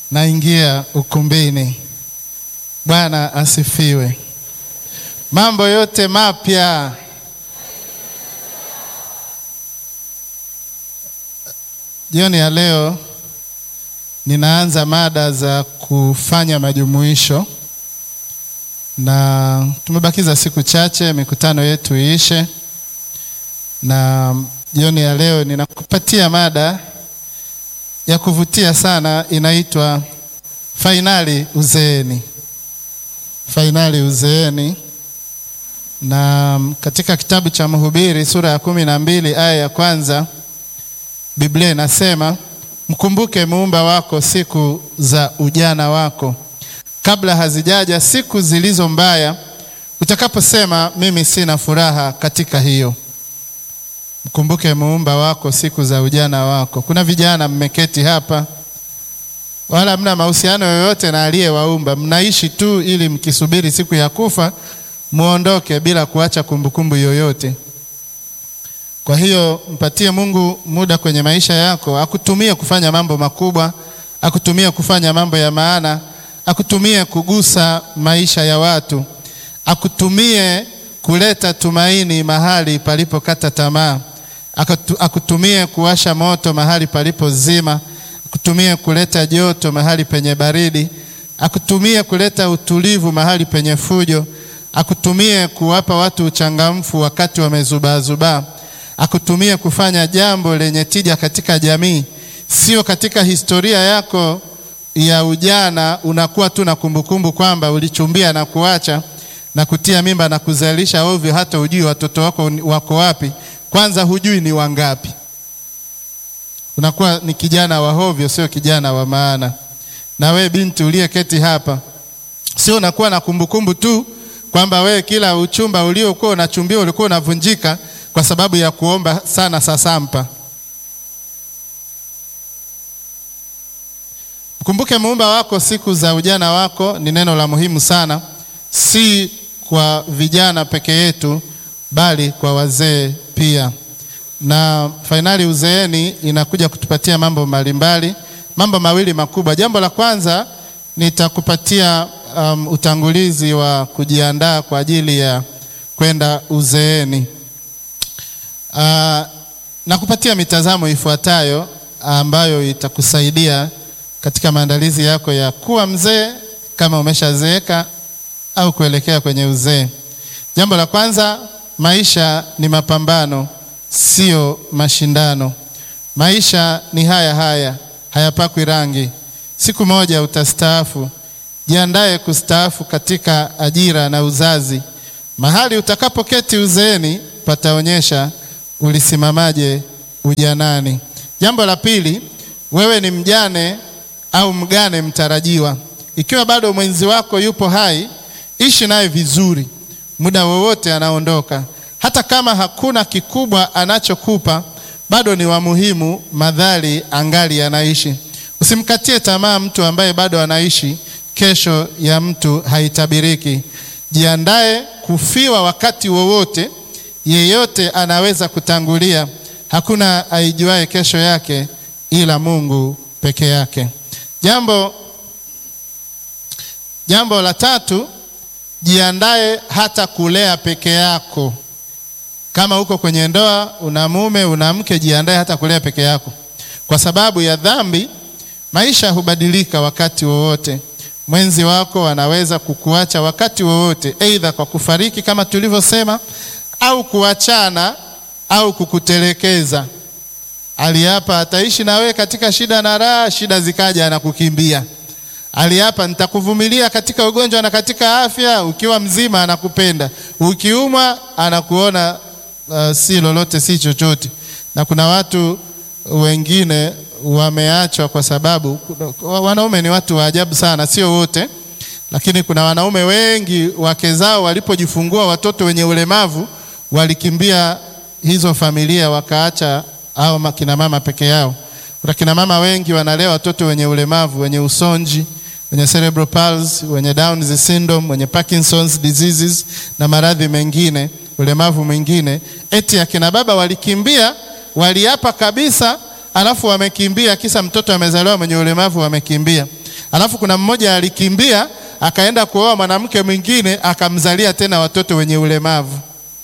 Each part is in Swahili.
naingia ukumbini. Bwana asifiwe. Mambo yote mapya. Jioni ya leo ninaanza mada za kufanya majumuisho, na tumebakiza siku chache mikutano yetu iishe, na jioni ya leo ninakupatia mada ya kuvutia sana, inaitwa fainali uzeeni. Fainali uzeeni, na katika kitabu cha Mhubiri sura ya kumi na mbili aya ya kwanza Biblia inasema mkumbuke muumba wako siku za ujana wako, kabla hazijaja siku zilizo mbaya, utakaposema mimi sina furaha katika hiyo. Mkumbuke muumba wako siku za ujana wako. Kuna vijana mmeketi hapa, wala hamna mahusiano yoyote na aliyewaumba, mnaishi tu ili mkisubiri siku ya kufa muondoke bila kuacha kumbukumbu yoyote. Kwa hiyo mpatie Mungu muda kwenye maisha yako, akutumie kufanya mambo makubwa, akutumie kufanya mambo ya maana, akutumie kugusa maisha ya watu, akutumie kuleta tumaini mahali palipokata tamaa, akutumie kuwasha moto mahali palipozima, akutumie kuleta joto mahali penye baridi, akutumie kuleta utulivu mahali penye fujo, akutumie kuwapa watu uchangamfu wakati wamezubaazubaa akutumie kufanya jambo lenye tija katika jamii, sio katika historia yako ya ujana unakuwa tu na kumbukumbu kwamba ulichumbia na kuacha na kutia mimba na kuzalisha ovyo, hata hujui watoto wako wako wapi, kwanza hujui ni wangapi. Unakuwa ni kijana wa hovyo, sio kijana wa maana. Na we binti uliyeketi hapa, sio unakuwa na kumbukumbu tu kwamba we kila uchumba uliokuwa unachumbia ulikuwa unavunjika kwa sababu ya kuomba sana sasampa. Mkumbuke muumba wako siku za ujana wako, ni neno la muhimu sana, si kwa vijana peke yetu, bali kwa wazee pia. Na fainali uzeeni inakuja kutupatia mambo mbalimbali, mambo mawili makubwa. Jambo la kwanza nitakupatia um, utangulizi wa kujiandaa kwa ajili ya kwenda uzeeni. Uh, na kupatia mitazamo ifuatayo ambayo itakusaidia katika maandalizi yako ya kuwa mzee kama umeshazeeka au kuelekea kwenye uzee. Jambo la kwanza, maisha ni mapambano, sio mashindano. Maisha ni haya haya, hayapakwi rangi. Siku moja utastaafu. Jiandae kustaafu katika ajira na uzazi. Mahali utakapoketi uzeeni pataonyesha ulisimamaje ujanani. Jambo la pili, wewe ni mjane au mgane mtarajiwa. Ikiwa bado mwenzi wako yupo hai, ishi naye vizuri, muda wowote anaondoka. Hata kama hakuna kikubwa anachokupa, bado ni wa muhimu, madhali angali anaishi. Usimkatie tamaa mtu ambaye bado anaishi. Kesho ya mtu haitabiriki. Jiandae kufiwa wakati wowote. Yeyote anaweza kutangulia. Hakuna aijuaye kesho yake ila Mungu peke yake. Jambo, jambo la tatu, jiandae hata kulea peke yako. Kama uko kwenye ndoa, una mume, una mke, jiandae hata kulea peke yako. Kwa sababu ya dhambi, maisha hubadilika wakati wowote. Mwenzi wako anaweza kukuacha wakati wowote, aidha kwa kufariki kama tulivyosema au kuachana au kukutelekeza. Aliapa ataishi na wewe katika shida na raha, shida zikaja anakukimbia. Aliapa nitakuvumilia katika ugonjwa na katika afya, ukiwa mzima anakupenda, ukiumwa anakuona uh, si lolote si chochote. Na kuna watu wengine wameachwa kwa sababu, wanaume ni watu wa ajabu sana, sio wote, lakini kuna wanaume wengi wake zao walipojifungua watoto wenye ulemavu walikimbia hizo familia wakaacha au kina mama peke yao. Kuna kina mama wengi wanalea watoto wenye ulemavu, wenye usonji, wenye cerebral palsy, wenye Down syndrome, wenye Parkinson's diseases na maradhi mengine, ulemavu mwingine. Eti akina baba walikimbia, waliapa kabisa, alafu wamekimbia, kisa mtoto amezaliwa mwenye ulemavu, wamekimbia. alafu kuna mmoja alikimbia akaenda kuoa mwanamke mwingine akamzalia tena watoto wenye ulemavu.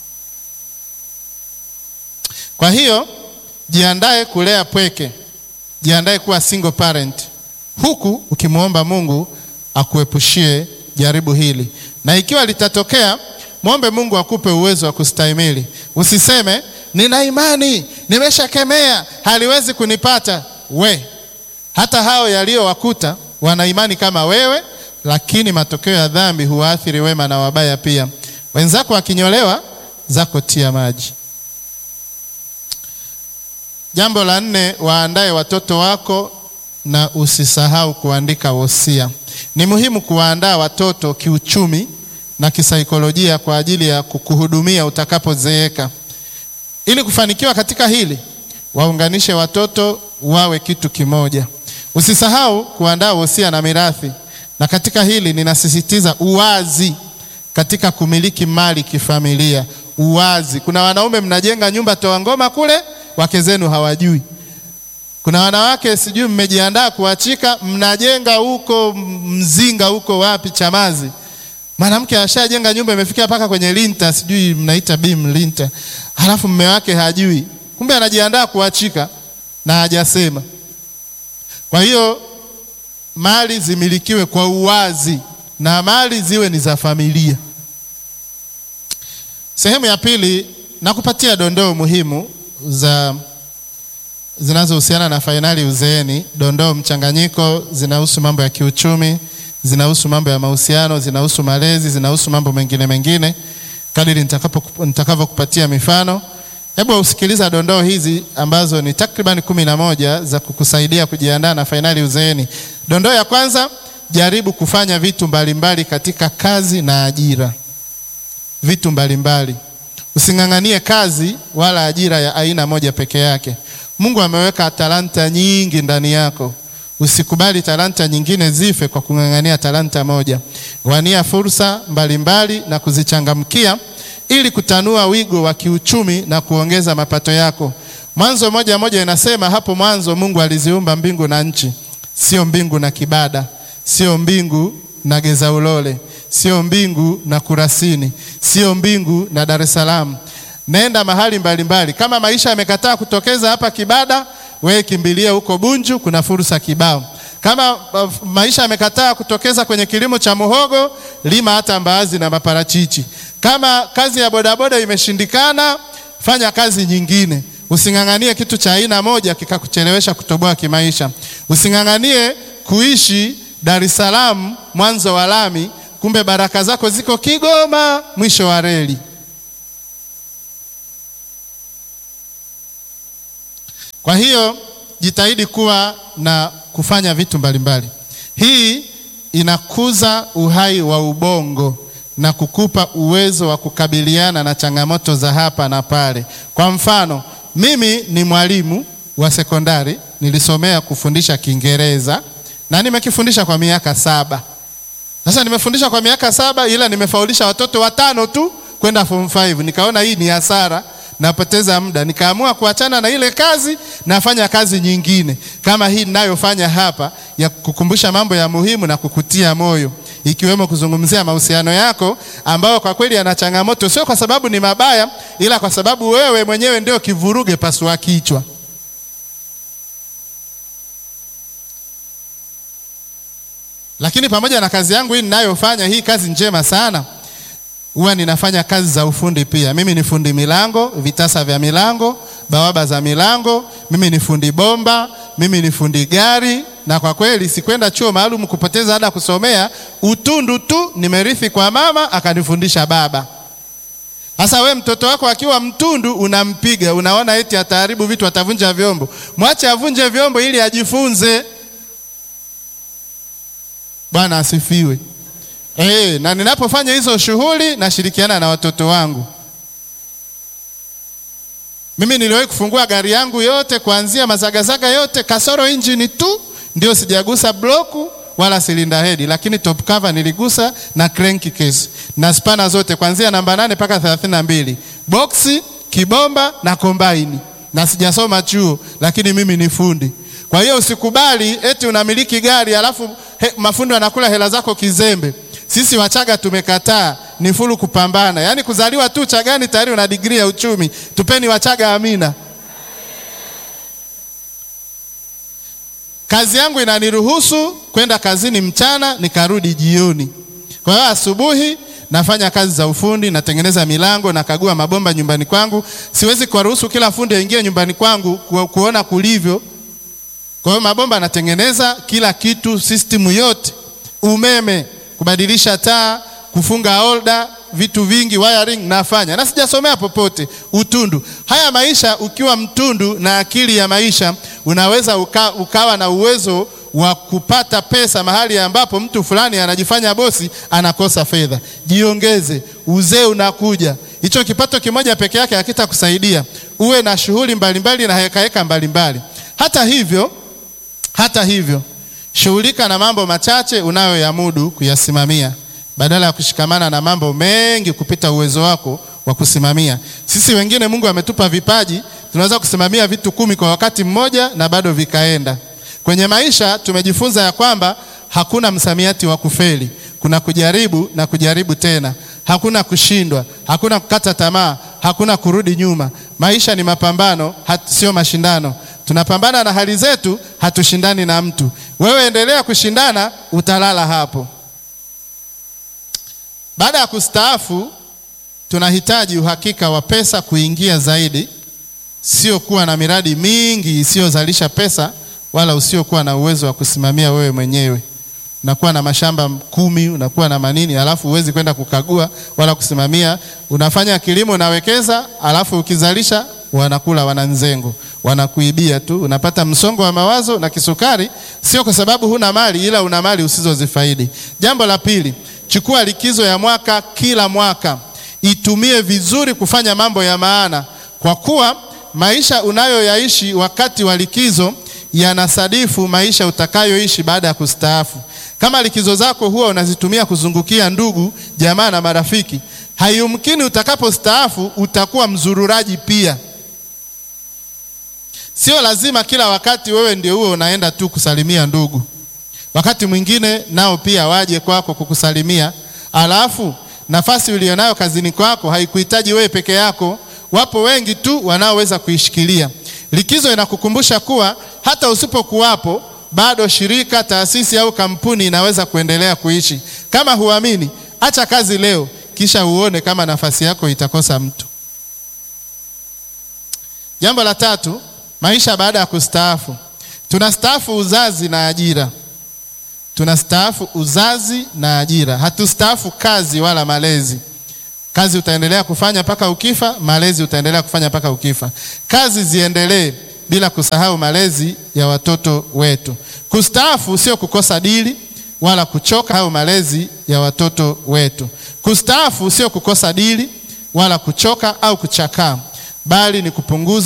Kwa hiyo jiandae kulea pweke, jiandae kuwa single parent, huku ukimwomba Mungu akuepushie jaribu hili, na ikiwa litatokea, mwombe Mungu akupe uwezo wa kustahimili. Usiseme nina imani, nimeshakemea, haliwezi kunipata. We, hata hao yaliyowakuta wana imani kama wewe, lakini matokeo ya dhambi huwaathiri wema na wabaya pia. Wenzako wakinyolewa, zako tia maji. Jambo la nne, waandae watoto wako na usisahau kuandika wosia. Ni muhimu kuwaandaa watoto kiuchumi na kisaikolojia kwa ajili ya kukuhudumia utakapozeeka. Ili kufanikiwa katika hili, waunganishe watoto wawe kitu kimoja. Usisahau kuandaa wosia na mirathi, na katika hili ninasisitiza uwazi katika kumiliki mali kifamilia. Uwazi. Kuna wanaume mnajenga nyumba toa ngoma kule, wake zenu hawajui. Kuna wanawake sijui mmejiandaa kuachika, mnajenga huko Mzinga huko wapi Chamazi, mwanamke ashajenga nyumba imefikia mpaka kwenye linta, sijui mnaita beam linta, halafu mme wake hajui, kumbe anajiandaa kuachika na hajasema. Kwa hiyo mali zimilikiwe kwa uwazi na mali ziwe ni za familia. Sehemu ya pili, nakupatia dondoo muhimu za zinazohusiana na fainali uzeeni. Dondoo mchanganyiko, zinahusu mambo ya kiuchumi, zinahusu mambo ya mahusiano, zinahusu malezi, zinahusu mambo mengine mengine, kadiri nitakavyokupatia mifano. Hebu usikiliza dondoo hizi ambazo ni takriban kumi na moja za kukusaidia kujiandaa na fainali uzeeni. Dondoo ya kwanza, jaribu kufanya vitu mbalimbali mbali katika kazi na ajira. Vitu mbalimbali mbali. Using'ang'anie kazi wala ajira ya aina moja peke yake. Mungu ameweka talanta nyingi ndani yako. Usikubali talanta nyingine zife kwa kung'ang'ania talanta moja. Wania fursa mbalimbali mbali na kuzichangamkia ili kutanua wigo wa kiuchumi na kuongeza mapato yako. Mwanzo moja moja inasema hapo mwanzo Mungu aliziumba mbingu na nchi, sio mbingu na Kibada, sio mbingu na Geza Ulole, sio mbingu na Kurasini, sio mbingu na Dar es Salaam. Nenda mahali mbalimbali mbali. Kama maisha yamekataa kutokeza hapa Kibada, wewe kimbilia huko Bunju, kuna fursa kibao. Kama uh, maisha yamekataa kutokeza kwenye kilimo cha muhogo, lima hata mbaazi na maparachichi. Kama kazi ya bodaboda imeshindikana, fanya kazi nyingine. Using'ang'anie kitu cha aina moja kikakuchelewesha kutoboa kimaisha. Using'ang'anie kuishi Dar es Salaam mwanzo wa lami, kumbe baraka zako ziko Kigoma mwisho wa reli. Kwa hiyo jitahidi kuwa na kufanya vitu mbalimbali mbali. Hii inakuza uhai wa ubongo na kukupa uwezo wa kukabiliana na changamoto za hapa na pale. Kwa mfano, mimi ni mwalimu wa sekondari, nilisomea kufundisha Kiingereza na nimekifundisha kwa miaka saba. Sasa nimefundisha kwa miaka saba, ila nimefaulisha watoto watano tu kwenda form 5. Nikaona hii ni hasara napoteza muda, nikaamua kuachana na ile kazi, nafanya kazi nyingine kama hii ninayofanya hapa ya kukumbusha mambo ya muhimu na kukutia moyo, ikiwemo kuzungumzia mahusiano yako ambayo kwa kweli yana changamoto, sio kwa sababu ni mabaya, ila kwa sababu wewe mwenyewe ndio kivuruge pasua kichwa. Lakini pamoja na kazi yangu hii ninayofanya, hii kazi njema sana huwa ninafanya kazi za ufundi pia. Mimi ni fundi milango, vitasa vya milango, bawaba za milango, mimi ni fundi bomba, mimi ni fundi gari, na kwa kweli sikwenda chuo maalum kupoteza ada kusomea, utundu tu nimerithi kwa mama akanifundisha baba. Sasa we mtoto wako akiwa mtundu unampiga, unaona eti ataharibu vitu, atavunja vyombo. Mwache avunje vyombo ili ajifunze. Bwana asifiwe. E, na ninapofanya hizo shughuli nashirikiana na watoto wangu. Mimi niliwahi kufungua gari yangu yote kuanzia mazagazaga yote kasoro injini tu ndio sijagusa bloku wala silinda hedi, lakini top cover niligusa na crank case na spana zote kuanzia namba nane mpaka thelathini na mbili boksi, kibomba na kombaini, na sijasoma chuo, lakini mimi ni fundi. Kwa hiyo usikubali eti unamiliki gari alafu he, mafundi wanakula hela zako kizembe. Sisi Wachaga tumekataa, ni fulu kupambana. Yaani kuzaliwa tu Chagani tayari una digrii ya uchumi. Tupeni Wachaga amina. Kazi yangu inaniruhusu kwenda kazini mchana nikarudi jioni. Kwa hiyo asubuhi nafanya kazi za ufundi, natengeneza milango, nakagua mabomba nyumbani kwangu. Siwezi kuwaruhusu kila fundi aingie nyumbani kwangu ku, kuona kulivyo. Kwa hiyo mabomba natengeneza kila kitu, system yote, umeme, kubadilisha taa, kufunga holda, vitu vingi, wiring nafanya, na sijasomea popote utundu. Haya maisha, ukiwa mtundu na akili ya maisha, unaweza uka, ukawa na uwezo wa kupata pesa mahali ambapo mtu fulani anajifanya bosi, anakosa fedha. Jiongeze, uzee unakuja. Hicho kipato kimoja peke yake hakitakusaidia. Uwe na shughuli mbalimbali na hekaheka mbalimbali. Hata hivyo, hata hivyo, shughulika na mambo machache unayoyamudu kuyasimamia badala ya kushikamana na mambo mengi kupita uwezo wako wa kusimamia. Sisi wengine Mungu ametupa vipaji, tunaweza kusimamia vitu kumi kwa wakati mmoja na bado vikaenda. Kwenye maisha tumejifunza ya kwamba hakuna msamiati wa kufeli. Kuna kujaribu na kujaribu tena, hakuna kushindwa, hakuna kukata tamaa, hakuna kurudi nyuma. Maisha ni mapambano, sio mashindano. Tunapambana na hali zetu, hatushindani na mtu. Wewe endelea kushindana, utalala hapo. Baada ya kustaafu, tunahitaji uhakika wa pesa kuingia zaidi, sio kuwa na miradi mingi isiyozalisha pesa wala usiokuwa na uwezo wa kusimamia wewe mwenyewe. Unakuwa na mashamba kumi, unakuwa na manini, alafu huwezi kwenda kukagua wala kusimamia. Unafanya kilimo, unawekeza, alafu ukizalisha wanakula wananzengo, wanakuibia tu, unapata msongo wa mawazo na kisukari, sio kwa sababu huna mali, ila una mali usizozifaidi. Jambo la pili, chukua likizo ya mwaka kila mwaka, itumie vizuri kufanya mambo ya maana, kwa kuwa maisha unayoyaishi wakati wa likizo yanasadifu maisha utakayoishi baada ya kustaafu. Kama likizo zako huwa unazitumia kuzungukia ndugu, jamaa na marafiki, haiyumkini utakapostaafu utakuwa mzururaji pia. Sio lazima kila wakati wewe ndio uwe unaenda tu kusalimia ndugu. Wakati mwingine nao pia waje kwako kukusalimia, alafu nafasi ulionayo kazini kwako haikuhitaji wewe peke yako. Wapo wengi tu wanaoweza kuishikilia. Likizo inakukumbusha kuwa hata usipokuwapo bado shirika, taasisi au kampuni inaweza kuendelea kuishi. Kama huamini, acha kazi leo, kisha uone kama nafasi yako itakosa mtu. Jambo la tatu, maisha baada ya kustaafu. Tunastaafu uzazi na ajira. Tunastaafu uzazi na ajira, hatustaafu kazi wala malezi. Kazi utaendelea kufanya mpaka ukifa, malezi utaendelea kufanya mpaka ukifa. Kazi ziendelee bila kusahau malezi ya watoto wetu. Kustaafu sio kukosa dili wala kuchoka au malezi ya watoto wetu. Kustaafu sio kukosa dili wala kuchoka au kuchakaa, bali ni kupunguza